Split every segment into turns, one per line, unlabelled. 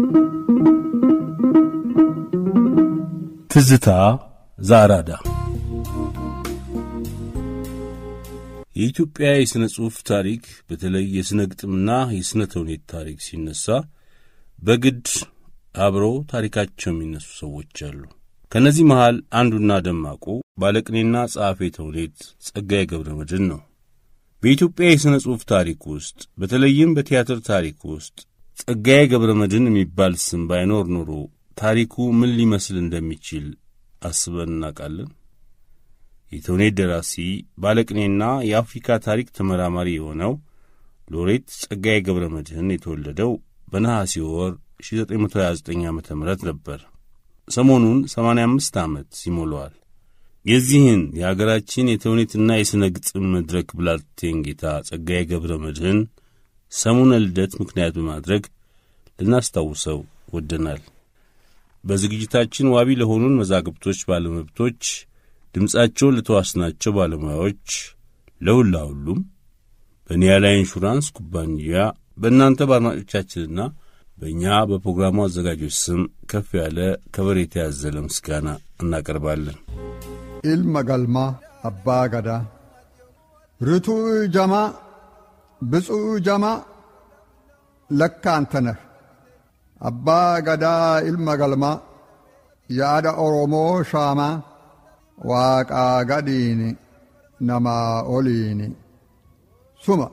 ትዝታ ዛራዳ የኢትዮጵያ የሥነ ጽሑፍ ታሪክ በተለይ የሥነ ግጥምና የሥነ ተውኔት ታሪክ ሲነሳ በግድ አብረው ታሪካቸው የሚነሱ ሰዎች አሉ። ከእነዚህ መሃል አንዱና ደማቁ ባለቅኔና ጸሐፌ ተውኔት ጸጋዬ ገብረ መድኅን ነው። በኢትዮጵያ የሥነ ጽሑፍ ታሪክ ውስጥ በተለይም በቲያትር ታሪክ ውስጥ ጸጋዬ ገብረ መድኅን የሚባል ስም ባይኖር ኖሮ ታሪኩ ምን ሊመስል እንደሚችል አስበን እናውቃለን? የተውኔት ደራሲ ባለቅኔና የአፍሪካ ታሪክ ተመራማሪ የሆነው ሎሬት ጸጋዬ ገብረ መድኅን የተወለደው በነሐሴ ወር 1929 ዓ ም ነበር። ሰሞኑን 85 ዓመት ይሞላዋል። የዚህን የአገራችን የተውኔትና የሥነ ግጥም መድረክ ብላቴን ጌታ ጸጋዬ ገብረ መድኅን ሰሙነ ልደት ምክንያት በማድረግ ልናስታውሰው ወደናል። በዝግጅታችን ዋቢ ለሆኑን መዛግብቶች ባለመብቶች ድምፃቸውን ለተዋስናቸው ባለሙያዎች ለሁላ ሁሉም በኒያላ ኢንሹራንስ ኩባንያ በእናንተ በአድማጮቻችንና በእኛ በፕሮግራሙ አዘጋጆች ስም ከፍ ያለ ከበሬታ ያዘለ ምስጋና እናቀርባለን።
ኢልመ ገልማ አባ ገዳ ርቱዕ ጀማ ብፁዕ ጀማ ለካ አንተ ነህ አባ ገዳ ኢልመ ገልማ የአዳ ኦሮሞ ሻማ ዋቃ ገዲኒ ነማ ኦሊኒ ሱማ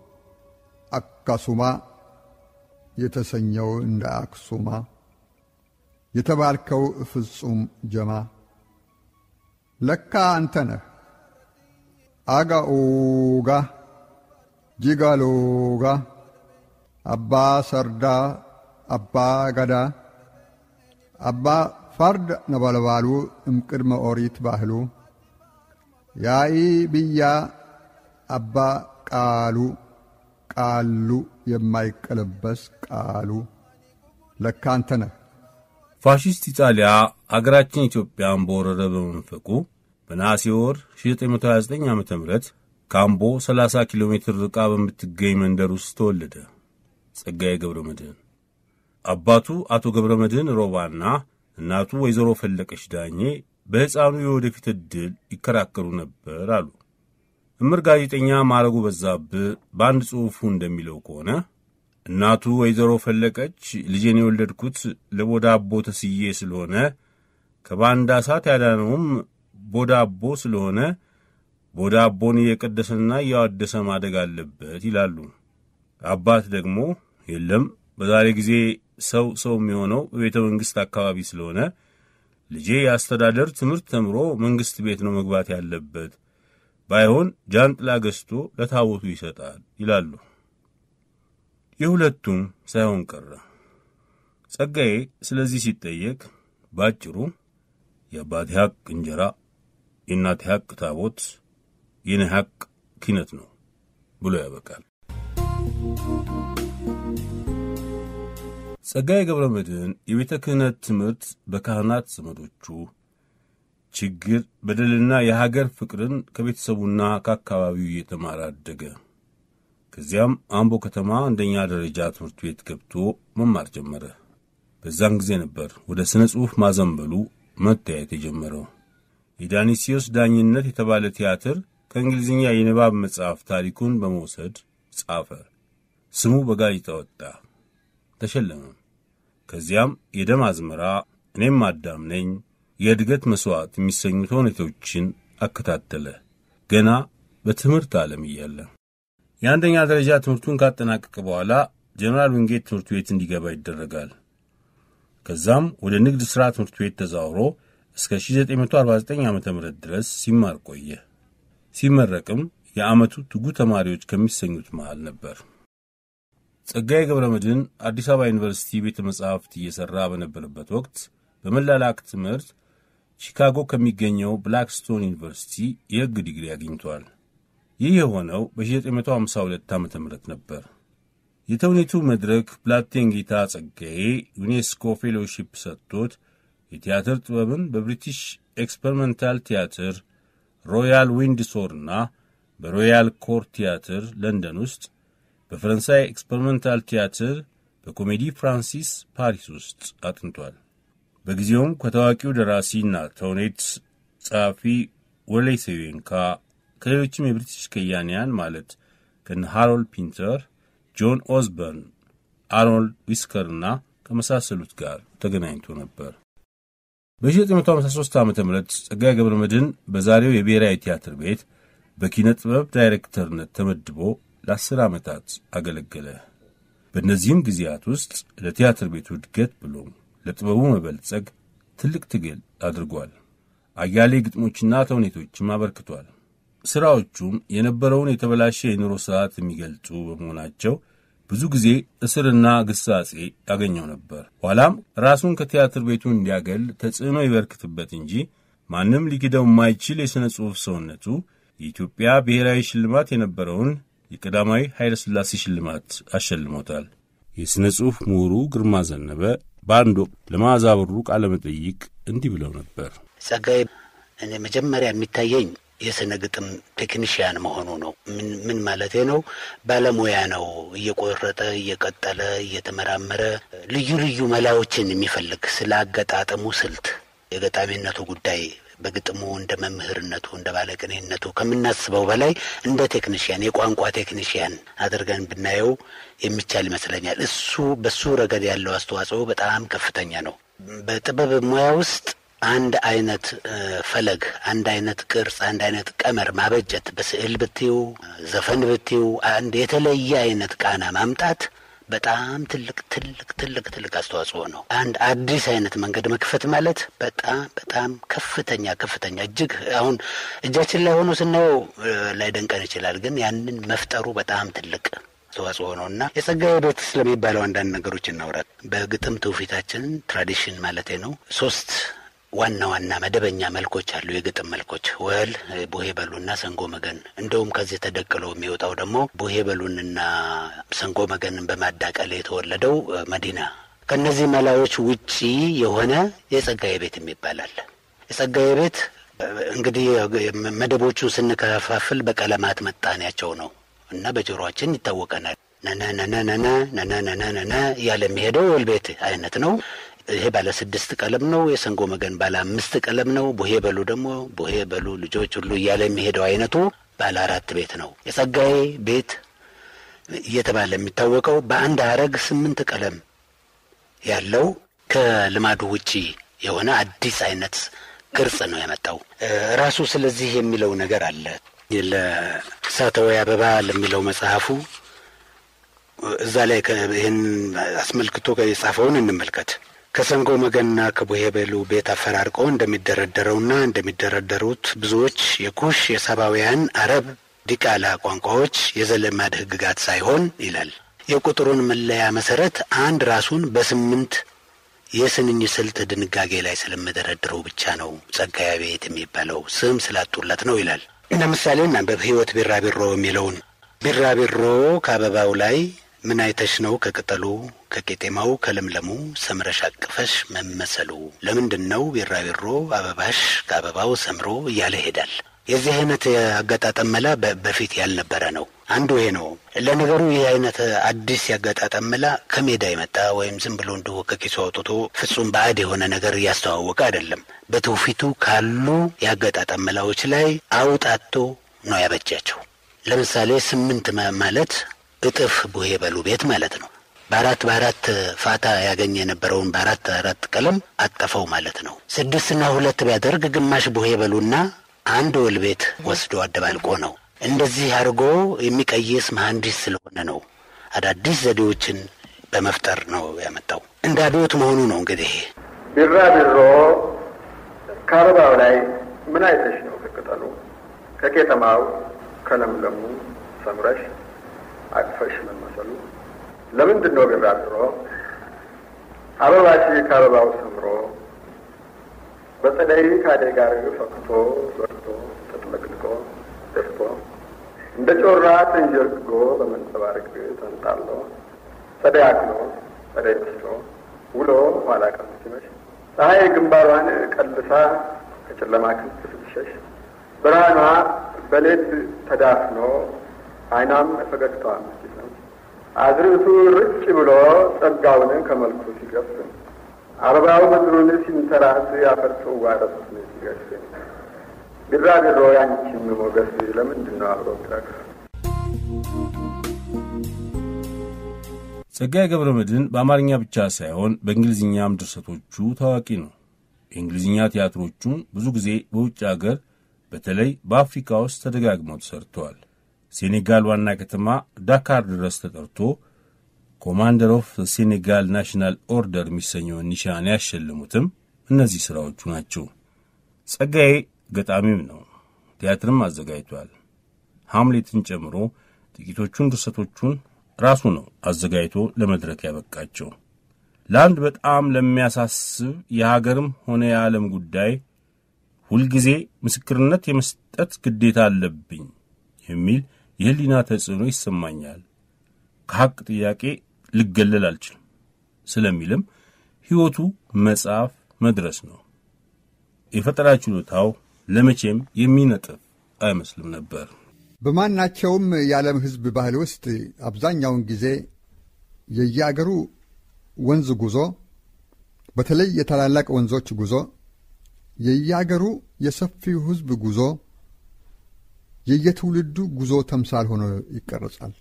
አካሱማ የተሰኘው እንደ አክሱማ የተባልከው ፍጹም ጀማ ለካ አንተ ነህ አጋኡጋ ጂጋሎጋ አባ ሰርዳ አባ ገዳ አባ ፈርድ ነበልባሉ እምቅድመ ኦሪት ባህሉ ያኢ ብያ አባ ቃሉ ቃሉ የማይቀለበስ ቃሉ ለካ አንተ ነህ።
ፋሽስት ኢጣሊያ አገራችን ኢትዮጵያን በወረረ በመንፈቁ በነሐሴ ወር 1929 ዓ ም ካምቦ 30 ኪሎ ሜትር ርቃ በምትገኝ መንደር ውስጥ ተወለደ ጸጋዬ ገብረ መድኅን። አባቱ አቶ ገብረ መድኅን ሮባና እናቱ ወይዘሮ ፈለቀች ዳኜ በሕፃኑ የወደፊት ዕድል ይከራከሩ ነበር አሉ። እምር ጋዜጠኛ ማረጉ በዛብህ በአንድ ጽሑፉ እንደሚለው ከሆነ እናቱ ወይዘሮ ፈለቀች ልጄን የወለድኩት ለቦዳቦ ተስዬ ስለሆነ ከባንዳ እሳት ያዳነውም ቦዳቦ ስለሆነ ቦዳቦን እየቀደሰና እያዋደሰ ማደግ አለበት ይላሉ። አባት ደግሞ የለም በዛሬ ጊዜ ሰው ሰው የሚሆነው በቤተ መንግሥት አካባቢ ስለሆነ ልጄ የአስተዳደር ትምህርት ተምሮ መንግሥት ቤት ነው መግባት ያለበት፣ ባይሆን ጃንጥላ ገዝቶ ለታቦቱ ይሰጣል ይላሉ። የሁለቱም ሳይሆን ቀረ። ጸጋዬ ስለዚህ ሲጠየቅ ባጭሩ የአባቴ ሐቅ እንጀራ፣ የእናቴ ሐቅ ታቦት፣ የኔ ሐቅ ኪነት ነው ብሎ ያበቃል። ጸጋዬ ገብረ መድኅን የቤተ ክህነት ትምህርት በካህናት ዘመዶቹ ችግር፣ በደልና የሀገር ፍቅርን ከቤተሰቡና ከአካባቢው እየተማረ አደገ። ከዚያም አምቦ ከተማ አንደኛ ደረጃ ትምህርት ቤት ገብቶ መማር ጀመረ። በዛን ጊዜ ነበር ወደ ሥነ ጽሑፍ ማዘንበሉ መታየት የጀመረው። የዳኒሲዮስ ዳኝነት የተባለ ቲያትር ከእንግሊዝኛ የንባብ መጽሐፍ ታሪኩን በመውሰድ ጻፈ። ስሙ በጋዜጣ ወጣ፣ ተሸለመም። ከዚያም የደም አዝመራ፣ እኔም አዳም ነኝ፣ የእድገት መሥዋዕት የሚሰኙ ተውኔቶችን አከታተለ። ገና በትምህርት ዓለም እያለ የአንደኛ ደረጃ ትምህርቱን ካጠናቀቀ በኋላ ጀኔራል ዊንጌት ትምህርት ቤት እንዲገባ ይደረጋል። ከዛም ወደ ንግድ ሥራ ትምህርት ቤት ተዛውሮ እስከ 1949 ዓ ም ድረስ ሲማር ቆየ። ሲመረቅም የዓመቱ ትጉ ተማሪዎች ከሚሰኙት መሃል ነበር። ጸጋዬ ገብረ መድኅን አዲስ አበባ ዩኒቨርሲቲ ቤተ መጻሕፍት እየሠራ በነበረበት ወቅት በመላላክ ትምህርት ቺካጎ ከሚገኘው ብላክስቶን ዩኒቨርሲቲ የሕግ ዲግሪ አግኝቷል። ይህ የሆነው በ1952 ዓ ም ነበር። የተውኔቱ መድረክ ብላቴን ጌታ ጸጋዬ ዩኔስኮ ፌሎሺፕ ሰጥቶት የቲያትር ጥበብን በብሪቲሽ ኤክስፐሪመንታል ቲያትር ሮያል ዊንድሶርና በሮያል ኮር ቲያትር ለንደን ውስጥ በፈረንሳይ ኤክስፐሪመንታል ቲያትር በኮሜዲ ፍራንሲስ ፓሪስ ውስጥ አጥንቷል። በጊዜውም ከታዋቂው ደራሲና ተውኔት ጸሐፊ ወሌይ ሴዌንካ ከሌሎችም የብሪቲሽ ከያንያን ማለት ከነ ሃሮልድ ፒንተር፣ ጆን ኦዝበርን፣ አርኖልድ ዊስከርና ከመሳሰሉት ጋር ተገናኝቶ ነበር። በ1953 ዓ ም ጸጋዬ ገብረ መድኅን በዛሬው የብሔራዊ ቲያትር ቤት በኪነ ጥበብ ዳይሬክተርነት ተመድቦ ለአስር ዓመታት አገለገለ። በእነዚህም ጊዜያት ውስጥ ለቲያትር ቤቱ እድገት ብሎም ለጥበቡ መበልጸግ ትልቅ ትግል አድርጓል። አያሌ ግጥሞችና ተውኔቶችም አበርክቷል። ሥራዎቹም የነበረውን የተበላሸ የኑሮ ሥርዓት የሚገልጹ በመሆናቸው ብዙ ጊዜ እስርና ግሳጼ ያገኘው ነበር። ኋላም ራሱን ከቲያትር ቤቱ እንዲያገል ተጽዕኖ ይበርክትበት እንጂ ማንም ሊክደው የማይችል የሥነ ጽሑፍ ሰውነቱ የኢትዮጵያ ብሔራዊ ሽልማት የነበረውን የቀዳማዊ ኃይለ ሥላሴ ሽልማት አሸልሞታል። የሥነ ጽሑፍ ምሁሩ ግርማ ዘነበ በአንድ ወቅት ለመዓዛ ብሩ ቃለ መጠይቅ እንዲህ ብለው ነበር።
ጸጋዬ እኔ መጀመሪያ የሚታየኝ የስነ ግጥም ቴክኒሽያን መሆኑ ነው። ምን ምን ማለቴ ነው? ባለሙያ ነው። እየቆረጠ እየቀጠለ እየተመራመረ ልዩ ልዩ መላዎችን የሚፈልግ ስለ አገጣጠሙ ስልት፣ የገጣሚነቱ ጉዳይ በግጥሙ እንደ መምህርነቱ እንደ ባለቅኔነቱ ከምናስበው በላይ እንደ ቴክኒሽያን የቋንቋ ቴክኒሽያን አድርገን ብናየው የሚቻል ይመስለኛል። እሱ በሱ ረገድ ያለው አስተዋጽኦ በጣም ከፍተኛ ነው። በጥበብ ሙያ ውስጥ አንድ አይነት ፈለግ፣ አንድ አይነት ቅርጽ፣ አንድ አይነት ቀመር ማበጀት በስዕል ብትዩ፣ ዘፈን ብትዩ አንድ የተለየ አይነት ቃና ማምጣት በጣም ትልቅ ትልቅ ትልቅ ትልቅ አስተዋጽኦ ነው። አንድ አዲስ አይነት መንገድ መክፈት ማለት በጣም በጣም ከፍተኛ ከፍተኛ እጅግ አሁን እጃችን ላይ ሆኖ ስናየው ላይደንቀን ይችላል፣ ግን ያንን መፍጠሩ በጣም ትልቅ አስተዋጽኦ ነው እና የጸጋዬ ቤት ስለሚባለው አንዳንድ ነገሮች እናውራል። በግጥም ትውፊታችን ትራዲሽን ማለቴ ነው ሶስት ዋና ዋና መደበኛ መልኮች አሉ። የግጥም መልኮች ወል፣ ቡሄ በሉና ሰንጎ መገን። እንደውም ከዚህ ተደቅሎ የሚወጣው ደግሞ ቡሄ በሉንና ሰንጎ መገንን በማዳቀል የተወለደው መዲና። ከእነዚህ መላዎች ውጪ የሆነ የጸጋዬ ቤት የሚባላል። የጸጋዬ ቤት እንግዲህ መደቦቹን ስንከፋፍል በቀለማት መጣኔያቸው ነው እና በጆሮአችን ይታወቀናል። ነነነነነ ነነነነነ እያለ የሚሄደው ወል ቤት አይነት ነው። ይሄ ባለ ስድስት ቀለም ነው። የሰንጎ መገን ባለ አምስት ቀለም ነው። ቡሄ በሉ ደግሞ ቡሄ በሉ ልጆች ሁሉ እያለ የሚሄደው አይነቱ ባለ አራት ቤት ነው። የጸጋዬ ቤት እየተባለ የሚታወቀው በአንድ ሀረግ ስምንት ቀለም ያለው ከልማዱ ውጪ የሆነ አዲስ አይነት ቅርጽ ነው ያመጣው ራሱ። ስለዚህ የሚለው ነገር አለ። ለእሳተወይ አበባ ለሚለው መጽሐፉ እዛ ላይ ይህን አስመልክቶ የጻፈውን እንመልከት። ከሰንጎ መገንና ከቡሄ በሉ ቤት አፈራርቆ እንደሚደረደረውና እንደሚደረደሩት ብዙዎች የኩሽ የሳባውያን አረብ ዲቃላ ቋንቋዎች የዘለማድ ሕግጋት ሳይሆን ይላል የቁጥሩን መለያ መሰረት አንድ ራሱን በስምንት የስንኝ ስልት ድንጋጌ ላይ ስለምደረድረው ብቻ ነው ጸጋዬ ቤት የሚባለው ስም ስላጡለት ነው ይላል። ለምሳሌ እናንበብ ሕይወት ቢራቢሮ የሚለውን ቢራቢሮ ከአበባው ላይ ምን አይተሽ ነው ከቅጠሉ ከቄጤማው ከለምለሙ ሰምረሽ አቅፈሽ መመሰሉ ለምንድን ነው ቢራቢሮ አበባሽ ከአበባው ሰምሮ እያለ ይሄዳል። የዚህ አይነት አገጣጠም መላ በፊት ያልነበረ ነው። አንዱ ይሄ ነው። ለነገሩ ይህ አይነት አዲስ ያገጣጠም መላ ከሜዳ የመጣ ወይም ዝም ብሎ እንዲሁ ከኪሱ አውጥቶ ፍጹም ባዕድ የሆነ ነገር እያስተዋወቀ አይደለም። በትውፊቱ ካሉ የአገጣጠም መላዎች ላይ አውጣቶ ነው ያበጃቸው። ለምሳሌ ስምንት ማለት እጥፍ ቡሄ በሉ ቤት ማለት ነው። በአራት በአራት ፋታ ያገኘ የነበረውን በአራት አራት ቀለም አጠፈው ማለት ነው። ስድስትና ሁለት ቢያደርግ ግማሽ ቡሄ በሉና አንድ ወል ቤት ወስዶ አደባልቆ ነው። እንደዚህ አድርጎ የሚቀይስ መሐንዲስ ስለሆነ ነው። አዳዲስ ዘዴዎችን በመፍጠር ነው ያመጣው። እንደ አብዮት መሆኑ ነው እንግዲህ።
ቢራቢሮ ከአበባው ላይ ምን አይተሽ ነው ከቅጠሉ ከቄጠማው ከለምለሙ ሰምረሽ አቅፈሽ መመሰሉ ለምንድን ነው ቢራቢሮ አበባሽ ከአበባው ሰምሮ በጸደይ ከአደይ ጋር ፈክቶ በርቶ ተጥለቅልቆ ደፍቶ እንደ ጮራ ተንጀርግጎ በመንጸባረቅ ተንጣሎ ጸደይ አክሎ ጸደይ መስሎ ውሎ ኋላ ቀን ሲመሽ ፀሐይ ግንባሯን ቀልሳ ከጨለማ ክንፍ ስትሸሽ ብርሃኗ በሌት ተዳፍኖ አይኗም ፈገግታዋ ሲሰም አዝርዕቱ ርጭ ብሎ ጸጋውን ከመልኩ ሲገፍ አበባው ምድሩን ሲንተራስ ያፈር ጽዋ ረሱን ሲገፍ ቢራቢሮ ያንቺም ሞገስ ለምንድን ነው አብሮ ትረግፍ?
ጸጋዬ ገብረ መድኅን በአማርኛ ብቻ ሳይሆን በእንግሊዝኛም ድርሰቶቹ ታዋቂ ነው። የእንግሊዝኛ ቲያትሮቹም ብዙ ጊዜ በውጭ አገር በተለይ በአፍሪካ ውስጥ ተደጋግመው ተሰርተዋል። ሴኔጋል ዋና ከተማ ዳካር ድረስ ተጠርቶ ኮማንደር ኦፍ ሴኔጋል ናሽናል ኦርደር የሚሰኘውን ኒሻን ያሸልሙትም እነዚህ ሥራዎቹ ናቸው። ጸጋዬ ገጣሚም ነው። ቲያትርም አዘጋጅቷል። ሐምሌትን ጨምሮ ጥቂቶቹን ድርሰቶቹን ራሱ ነው አዘጋጅቶ ለመድረክ ያበቃቸው። ለአንድ በጣም ለሚያሳስብ የሀገርም ሆነ የዓለም ጉዳይ ሁልጊዜ ምስክርነት የመስጠት ግዴታ አለብኝ የሚል የሕሊና ተጽዕኖ ይሰማኛል። ከሐቅ ጥያቄ ልገለል አልችልም ስለሚልም ሕይወቱ መጽሐፍ መድረስ ነው። የፈጠራ ችሎታው ለመቼም የሚነጥፍ አይመስልም ነበር።
በማናቸውም የዓለም ሕዝብ ባህል ውስጥ አብዛኛውን ጊዜ የየአገሩ ወንዝ ጉዞ፣ በተለይ የታላላቅ ወንዞች ጉዞ፣ የየአገሩ የሰፊው ሕዝብ ጉዞ የየትውልዱ ጉዞ ተምሳል ሆኖ ይቀረጻል።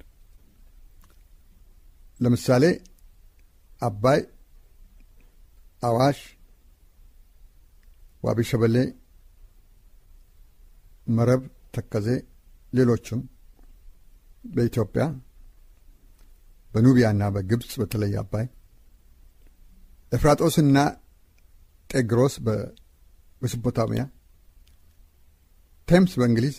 ለምሳሌ አባይ፣ አዋሽ፣ ዋቢ ሸበሌ፣ መረብ፣ ተከዜ፣ ሌሎችም በኢትዮጵያ በኑቢያና በግብፅ በተለይ አባይ፣ ኤፍራጦስና ጤግሮስ በሜሶፖታሚያ፣ ቴምስ በእንግሊዝ፣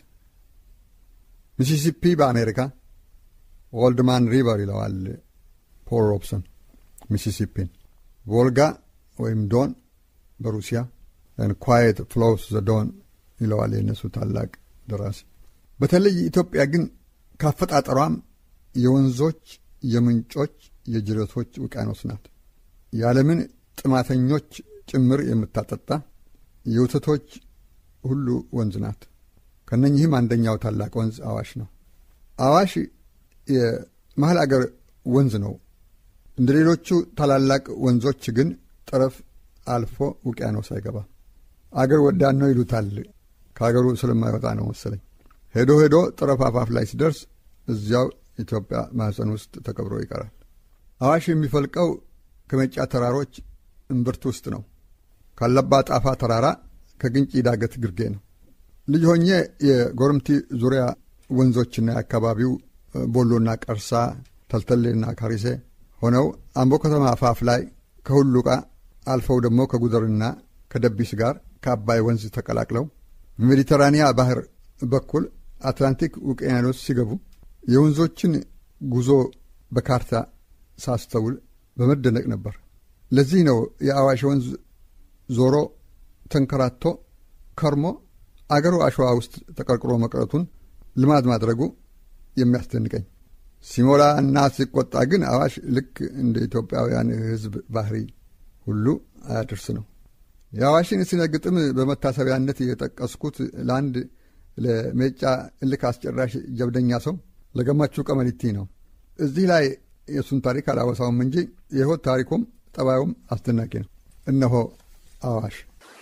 ሚሲሲፒ በአሜሪካ ኦልድማን ሪቨር ይለዋል ፖል ሮብሰን ሚሲሲፒን፣ ቮልጋ ወይም ዶን በሩሲያ ኳየት ፍሎውስ ዘ ዶን ይለዋል የእነሱ ታላቅ ደራሲ። በተለይ ኢትዮጵያ ግን ካፈጣጠሯም የወንዞች፣ የምንጮች፣ የጅረቶች ውቅያኖስ ናት። የዓለምን ጥማተኞች ጭምር የምታጠጣ የውተቶች ሁሉ ወንዝ ናት። ከነኚህም አንደኛው ታላቅ ወንዝ አዋሽ ነው። አዋሽ የመሀል አገር ወንዝ ነው። እንደ ሌሎቹ ታላላቅ ወንዞች ግን ጠረፍ አልፎ ውቅያኖስ አይገባም። አገር ወዳድ ነው ይሉታል። ከአገሩ ስለማይወጣ ነው መሰለኝ። ሄዶ ሄዶ ጠረፍ አፋፍ ላይ ሲደርስ እዚያው ኢትዮጵያ ማኅፀን ውስጥ ተቀብሮ ይቀራል። አዋሽ የሚፈልቀው ከሜጫ ተራሮች እምብርት ውስጥ ነው። ካለባ ጣፋ ተራራ ከግንጪ ዳገት ግርጌ ነው። ልጅ ሆኜ የጎረምቲ ዙሪያ ወንዞችና የአካባቢው ቦሎና ቀርሳ፣ ተልተሌና ካሪሴ ሆነው አምቦ ከተማ አፋፍ ላይ ከሁሉቃ አልፈው ደግሞ ከጉደርና ከደቢስ ጋር ከአባይ ወንዝ ተቀላቅለው በሜዲተራኒያ ባህር በኩል አትላንቲክ ውቅያኖስ ሲገቡ የወንዞችን ጉዞ በካርታ ሳስተውል በመደነቅ ነበር። ለዚህ ነው የአዋሽ ወንዝ ዞሮ ተንከራቶ ከርሞ አገሩ አሸዋ ውስጥ ተቀርቅሮ መቅረቱን ልማድ ማድረጉ የሚያስደንቀኝ። ሲሞላ እና ሲቆጣ ግን አዋሽ ልክ እንደ ኢትዮጵያውያን ሕዝብ ባህሪ ሁሉ አያደርስ ነው። የአዋሽን ስነ ግጥም በመታሰቢያነት የጠቀስኩት ለአንድ ለሜጫ እልክ አስጨራሽ ጀብደኛ ሰው ለገማቹ ቀመሪቲ ነው። እዚህ ላይ የእሱን ታሪክ አላወሳውም እንጂ የሕይወት ታሪኩም ጠባዩም አስደናቂ ነው። እነሆ አዋሽ።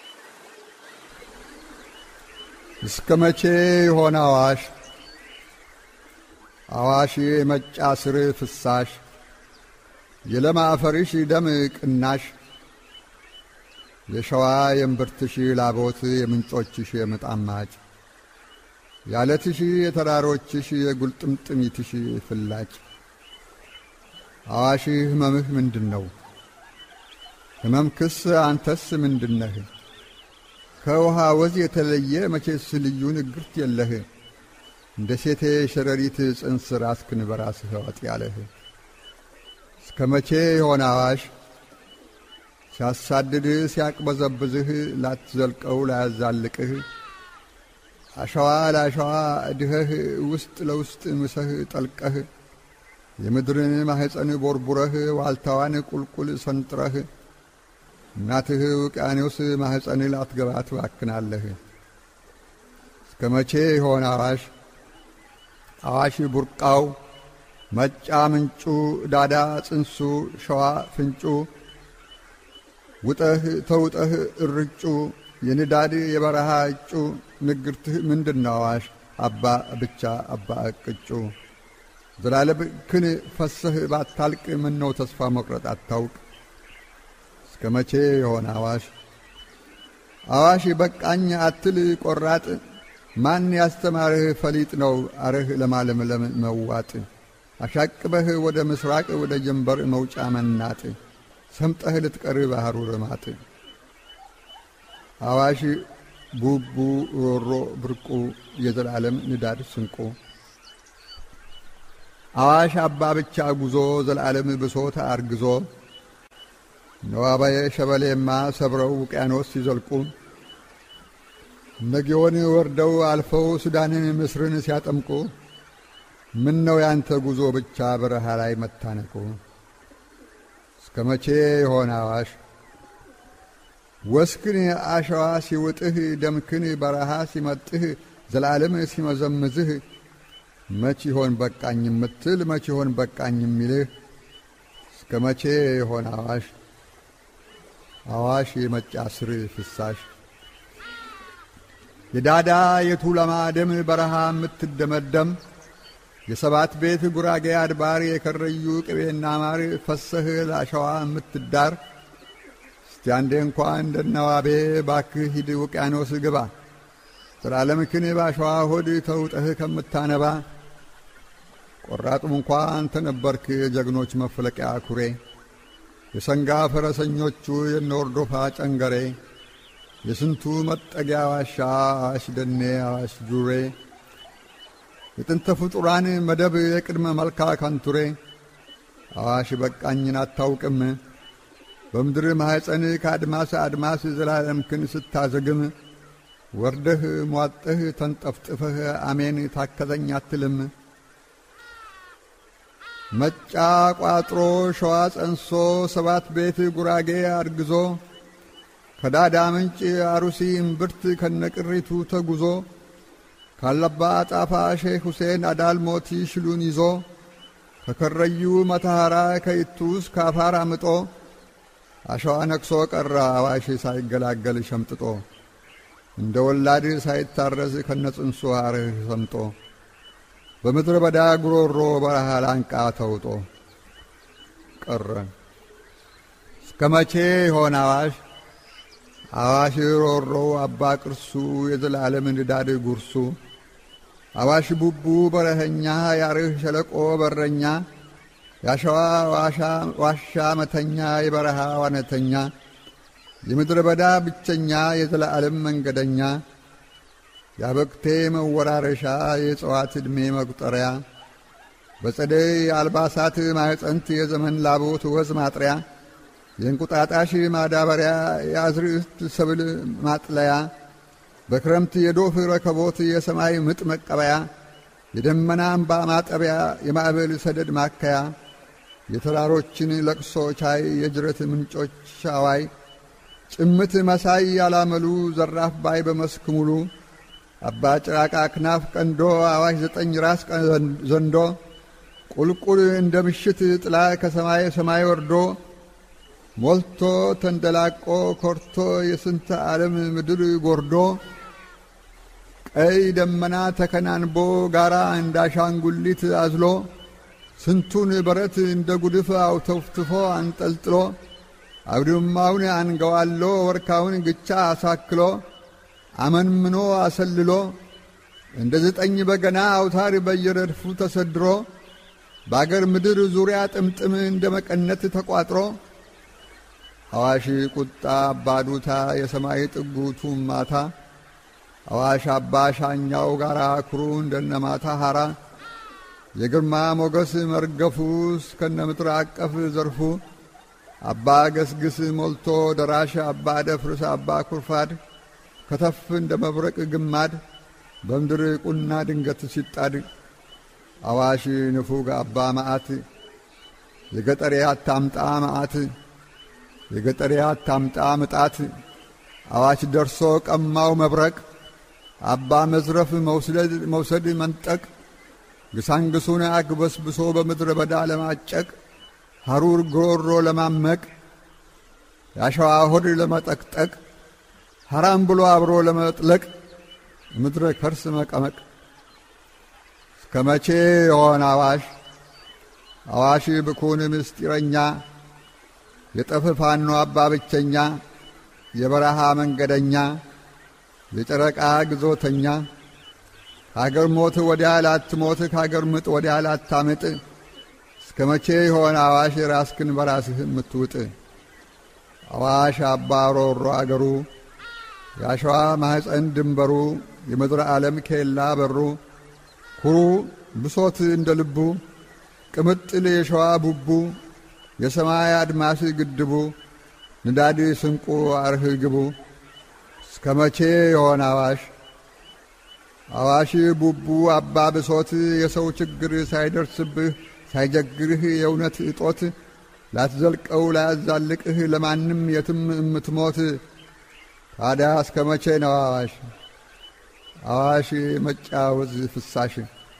እስከ መቼ የሆነ አዋሽ አዋሽ የመጫ ስር ፍሳሽ የለም አፈርሽ ደም ቅናሽ የሸዋ የእምብርትሽ ላቦት የምንጮችሽ የምጣማጭ ያለትሽ የተራሮችሽ የጉልጥምጥሚትሽ ፍላጭ አዋሽ ህመምህ ምንድን ነው? ህመምክስ አንተስ ምንድነህ? ከውሃ ወዝ የተለየ መቼስ ልዩ ንግርት የለህ እንደ ሴቴ ሸረሪት ጽንስ ራስክን በራስህ ወጥ ያለህ እስከ መቼ የሆነ አዋሽ ሲያሳድድህ ሲያቅበዘብዝህ ላትዘልቀው ላያዛልቅህ አሸዋ ለአሸዋ ድኸህ ውስጥ ለውስጥ ምሰህ ጠልቀህ የምድርን ማሕፀን ቦርቡረህ ዋልታዋን ቁልቁል ሰንጥረህ እናትህ ውቅያኖስ ማሕፀን ላትገባ ትባክናለህ። እስከ መቼ የሆነ አዋሽ አዋሽ ቡርቃው መጫ ምንጩ ዳዳ ጽንሱ ሸዋ ፍንጩ ውጠህ ተውጠህ እርጩ የንዳድ የበረሃ እጩ ንግርትህ ምንድነው አዋሽ አባ ብቻ አባ እቅጩ ዘላለም ክን ፈሰህ ባታልቅ ምነው ተስፋ መቁረጥ አታውቅ እስከ መቼ የሆነ አዋሽ አዋሽ በቃኝ አትል ቆራጥ ማን ያስተማርህ ፈሊጥ ነው አርህ ለማለምለም መዋጥ አሻቅበህ ወደ ምስራቅ ወደ ጀንበር መውጫ መናጥ ሰምጠህ ልትቀር ባህሩ ርማጥ አዋሽ ቡቡ ሮሮ ብርቁ የዘላለም ንዳድ ስንቁ አዋሽ አባ ብቻ ጉዞ ዘላለም ብሶት አርግዞ ነዋባየ ሸበሌማ ሰብረው ውቅያኖስ ሲዘልቁ ነጊዮን ወርደው አልፈው ሱዳንን ምስርን ሲያጠምቁ ምን ነው ያንተ ጉዞ ብቻ በረሃ ላይ መታነቁ? እስከ መቼ የሆነ አዋሽ ወስክን አሸዋ ሲውጥህ ደምክን በረሃ ሲመጥህ ዘላለም ሲመዘምዝህ መች ይሆን በቃኝ የምትል መች ይሆን በቃኝ የሚልህ እስከ መቼ የሆነ አዋሽ አዋሽ የመጫ ስር ፍሳሽ የዳዳ የቱለማ ደም በረሃ የምትደመደም የሰባት ቤት ጉራጌ አድባር የከረዩ ቅቤና ማር ፈሰህ ለአሸዋ የምትዳር እስቲ አንዴ እንኳ እንደነዋቤ ባክህ ሂድ ውቅያኖስ ግባ ዘላለምክን ባሸዋ ሆድ ተውጠህ ከምታነባ ቆራጡም እንኳ አንተ ነበርክ የጀግኖች መፍለቂያ ኩሬ የሰንጋ ፈረሰኞቹ የነወርዶፋ ጨንገሬ የስንቱ መጠጊያ ዋሻ አዋሽ ደኔ አዋሽ ጁሬ የጥንተ ፍጡራን መደብ የቅድመ መልካ ካንቱሬ አዋሽ በቃኝን አታውቅም በምድር ማኅፀን ከአድማስ አድማስ ዘላለምክን ስታዘግም ወርደህ ሟጠህ ተንጠፍጥፈህ አሜን ታከተኝ አትልም መጫ ቋጥሮ ሸዋ ጸንሶ ሰባት ቤት ጉራጌ አርግዞ ከዳዳ ምንጭ አሩሲ እምብርት ከነቅሪቱ ተጉዞ ካለባ ጣፋ ሼክ ሁሴን አዳል ሞቲ ሽሉን ይዞ ከከረዩ መተሐራ ከይቱስ ካፋር አምጦ አሸዋ ነክሶ ቀረ አዋሽ ሳይገላገል ሸምጥጦ እንደ ወላድ ሳይታረስ ከነጽንሱ አርህ ሰምጦ በምድረ በዳ ጉሮሮ በረሃ ላንቃ ተውጦ ቀረ። እስከ መቼ ይሆን አዋሽ አዋሽ ሮሮ አባ ቅርሱ የዘላለም ንዳድ ጉርሱ አዋሽ ቡቡ በረኸኛ ያርህ ሸለቆ በረኛ ያሸዋ ዋሻ መተኛ የበረሃ ዋነተኛ የምድረ በዳ ብቸኛ የዘላለም መንገደኛ የአበቅቴ መወራረሻ የእጽዋት ዕድሜ መቁጠሪያ በጸደይ አልባሳት ማዕፀንት የዘመን ላቦት ወዝ ማጥሪያ የእንቁጣጣሽ ማዳበሪያ የአዝርዕት ሰብል ማጥለያ በክረምት የዶፍ ረከቦት የሰማይ ምጥ መቀበያ የደመና አምባ ማጠቢያ የማዕበል ሰደድ ማከያ የተራሮችን ለቅሶ ቻይ የጅረት ምንጮች ሻዋይ ጭምት መሳይ ያላመሉ ዘራፍ ባይ በመስክ ሙሉ አባ ጭራቃ ክናፍ ቀንዶ አዋሽ ዘጠኝ ራስ ዘንዶ ቁልቁል እንደ ምሽት ጥላ ከሰማይ ሰማይ ወርዶ ሞልቶ ተንደላቆ ኮርቶ የስንተ ዓለም ምድር ጎርዶ ቀይ ደመና ተከናንቦ ጋራ እንዳሻንጉሊት አዝሎ ስንቱን በረት እንደ ጉድፍ አውተፍትፎ አንጠልጥሎ አውድማውን አንገዋሎ ወርካውን ግቻ አሳክሎ አመንምኖ አሰልሎ እንደ ዘጠኝ በገና አውታር በየረድፉ ተሰድሮ በአገር ምድር ዙሪያ ጥምጥም እንደ መቀነት ተቋጥሮ አዋሽ ቁጣ አባዱታ የሰማይ ጥጉቱ ማታ አዋሽ አባ ሻኛው ጋራ ኩሩ እንደነ ማታ ሐራ የግርማ ሞገስ መርገፉ እስከነ ምድር አቀፍ ዘርፉ አባ ገስግስ ሞልቶ ደራሽ አባ ደፍርስ አባ ኩርፋድ ከተፍ እንደ መብረቅ ግማድ በምድር ቁና ድንገት ሲጣድ አዋሽ ንፉግ አባ መዓት የገጠሬ አታምጣ መዓት የገጠሬ አታምጣ ምጣት አዋሽ ደርሶ ቀማው መብረቅ አባ መዝረፍ መውሰድ መንጠቅ ግሳንግሱን አግበስብሶ በምድረ በዳ ለማጨቅ ሐሩር ጉሮሮ ለማመቅ የአሸዋ ሆድ ለመጠቅጠቅ ሐራም ብሎ አብሮ ለመጥለቅ ምድረ ከርስ መቀመቅ እስከ መቼ የሆን አዋሽ አዋሽ ብኩን ምስጢረኛ የጠፍ ፋኖ አባ ብቸኛ የበረሃ መንገደኛ የጨረቃ ግዞተኛ ከአገር ሞት ወዲያ ላትሞት ከአገር ምጥ ወዲያ ላታምጥ እስከ መቼ የሆነ አዋሽ ራስክን በራስህ የምትውጥ አዋሽ አባ ሮሮ አገሩ የአሸዋ ማኅፀን ድንበሩ የምድረ ዓለም ኬላ በሩ ኩሩ ብሶት እንደ ልቡ ቅምጥል የሸዋ ቡቡ የሰማይ አድማስ ግድቡ ንዳድ ስንቁ አርህ ግቡ እስከ መቼ የሆነ አዋሽ አዋሽ ቡቡ አባ ብሶት የሰው ችግር ሳይደርስብህ ሳይጀግርህ የእውነት እጦት ላትዘልቀው ላያዛልቅህ ለማንም የትም እምትሞት ታዲያ እስከ መቼ ነው አዋሽ አዋሽ መጫወዝ ፍሳሽ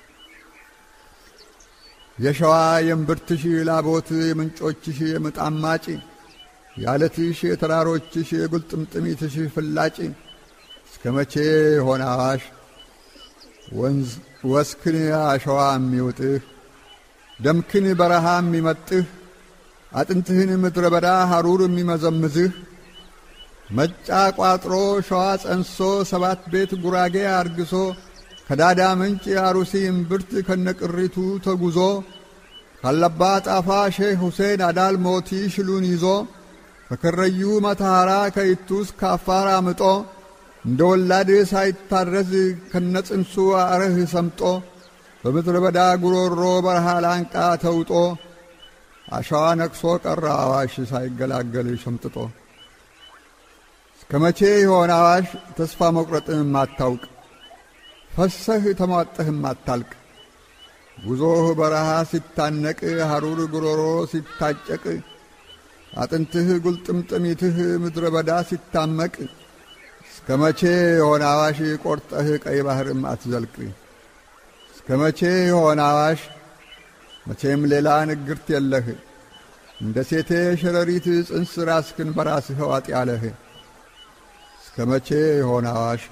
የሸዋ የእምብርትሽ ላቦት የምንጮችሽ የምጣማጭ የአለትሽ የተራሮችሽ የጉልጥምጥሚትሽ ፍላጭ እስከ መቼ ሆነ አዋሽ ወንዝ ወስክን አሸዋ የሚውጥህ ደምክን በረሃ የሚመጥህ አጥንትህን ምድረ በዳ ሐሩር የሚመዘምዝህ መጫ ቋጥሮ ሸዋ ጸንሶ ሰባት ቤት ጉራጌ አርግሶ ከዳዳ ምንጭ አሩሲ እምብርት ከነቅሪቱ ተጉዞ ካለባ ጣፋ ሼህ ሁሴን አዳል ሞቲ ሽሉን ይዞ ከከረዩ መተሐራ ከይቱስ ካፋር አምጦ እንደ ወላድ ሳይታረዝ ከነጽንሱ አረህ ሰምጦ በምድረ በዳ ጉሮሮ በረሃ ላንቃ ተውጦ አሸዋ ነቅሶ ቀረ አዋሽ ሳይገላገል ሸምጥጦ እስከ መቼ የሆነ አዋሽ ተስፋ መቁረጥን ማታውቅ ፈሰህ ተሟጠህ ማታልቅ ጉዞህ በረሃ ሲታነቅ ሐሩር ጉሮሮ ሲታጨቅ አጥንትህ ጉልጥምጥሚትህ ምድረ በዳ ሲታመቅ እስከ መቼ የሆነ አዋሽ ቆርጠህ ቀይ ባሕርም አትዘልቅ እስከ መቼ የሆነ አዋሽ መቼም ሌላ ንግርት የለህ እንደ ሴቴ ሸረሪት ጽንስ ራስክን በራስህ ዋጥ ያለህ እስከ መቼ የሆነ አዋሽ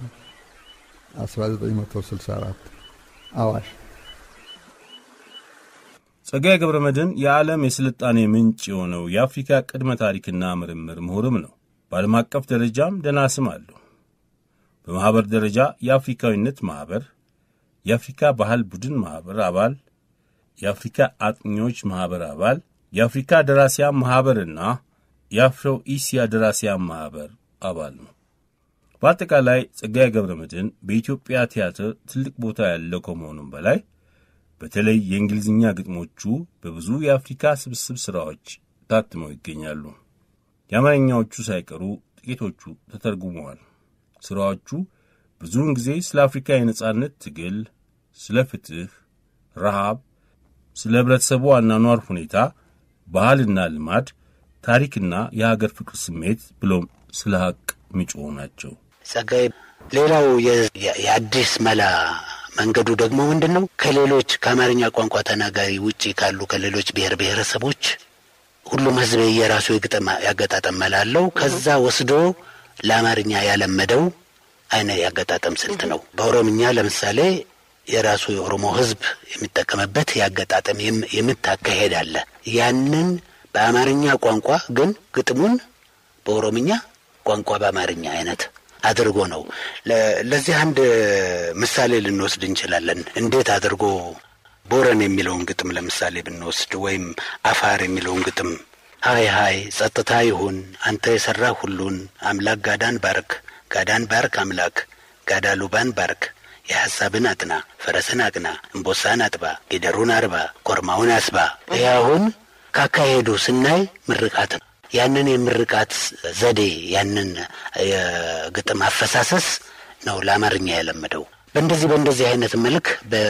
1964 አዋሽ
ጸጋዬ ገብረ መድኅን የዓለም የስልጣኔ ምንጭ የሆነው የአፍሪካ ቅድመ ታሪክና ምርምር ምሁርም ነው። በዓለም አቀፍ ደረጃም ደህና ስም አለው። በማኅበር ደረጃ የአፍሪካዊነት ማኅበር፣ የአፍሪካ ባህል ቡድን ማኅበር አባል፣ የአፍሪካ አጥኚዎች ማኅበር አባል፣ የአፍሪካ ደራሲያን ማኅበርና የአፍሮ ኢሲያ ደራሲያን ማኅበር አባል ነው። በአጠቃላይ ጸጋዬ ገብረ መድኅን በኢትዮጵያ ቲያትር ትልቅ ቦታ ያለው ከመሆኑም በላይ በተለይ የእንግሊዝኛ ግጥሞቹ በብዙ የአፍሪካ ስብስብ ሥራዎች ታትመው ይገኛሉ። የአማርኛዎቹ ሳይቀሩ ጥቂቶቹ ተተርጉመዋል። ሥራዎቹ ብዙውን ጊዜ ስለ አፍሪካ የነጻነት ትግል፣ ስለ ፍትሕ፣ ረሃብ፣ ስለ ኅብረተሰቡ አኗኗር ሁኔታ፣ ባህልና ልማድ፣ ታሪክና የሀገር ፍቅር ስሜት ብሎም ስለ ሐቅ የሚጮኹ ናቸው።
ጸጋዬ ሌላው የአዲስ መላ መንገዱ ደግሞ ምንድን ነው? ከሌሎች ከአማርኛ ቋንቋ ተናጋሪ ውጪ ካሉ ከሌሎች ብሔር ብሔረሰቦች ሁሉም ሕዝብ የራሱ የግጥም ያገጣጠም መላ አለው። ከዛ ወስዶ ለአማርኛ ያለመደው አይነት ያገጣጠም ስልት ነው። በኦሮምኛ ለምሳሌ የራሱ የኦሮሞ ሕዝብ የሚጠቀምበት ያገጣጠም የምታካሄድ አለ። ያንን በአማርኛ ቋንቋ ግን ግጥሙን በኦሮምኛ ቋንቋ በአማርኛ አይነት አድርጎ ነው። ለዚህ አንድ ምሳሌ ልንወስድ እንችላለን። እንዴት አድርጎ ቦረን የሚለውን ግጥም ለምሳሌ ብንወስድ ወይም አፋር የሚለውን ግጥም ሀይ ሀይ ጸጥታ ይሁን አንተ የሠራ ሁሉን አምላክ ጋዳን ባርክ ጋዳን ባርክ አምላክ ጋዳ ሉባን ባርክ የሐሳብን አጥና ፈረስን አቅና እምቦሳን አጥባ ጊደሩን አርባ ኮርማውን አስባ። ይህ አሁን ካካሄዱ ስናይ ምርቃት ነው። ያንን የምርቃት ዘዴ ያንን የግጥም አፈሳሰስ ነው ለአማርኛ የለመደው። በእንደዚህ በእንደዚህ አይነት መልክ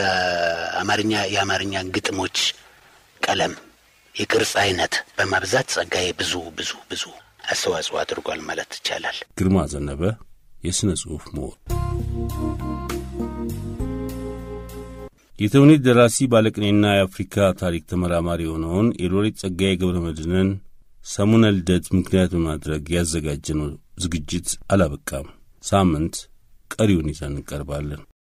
በአማርኛ የአማርኛ ግጥሞች ቀለም፣ የቅርጽ አይነት በማብዛት ጸጋዬ ብዙ ብዙ ብዙ አስተዋጽኦ አድርጓል ማለት ይቻላል።
ግርማ ዘነበ የሥነ ጽሑፍ ምሁር። የተውኔት ደራሲ ባለቅኔና የአፍሪካ ታሪክ ተመራማሪ የሆነውን የሎሬት ጸጋዬ ገብረ መድኅንን ሰሙነ ልደት ምክንያት በማድረግ ያዘጋጀነው ዝግጅት አላበቃም። ሳምንት ቀሪውን ይዘን እንቀርባለን።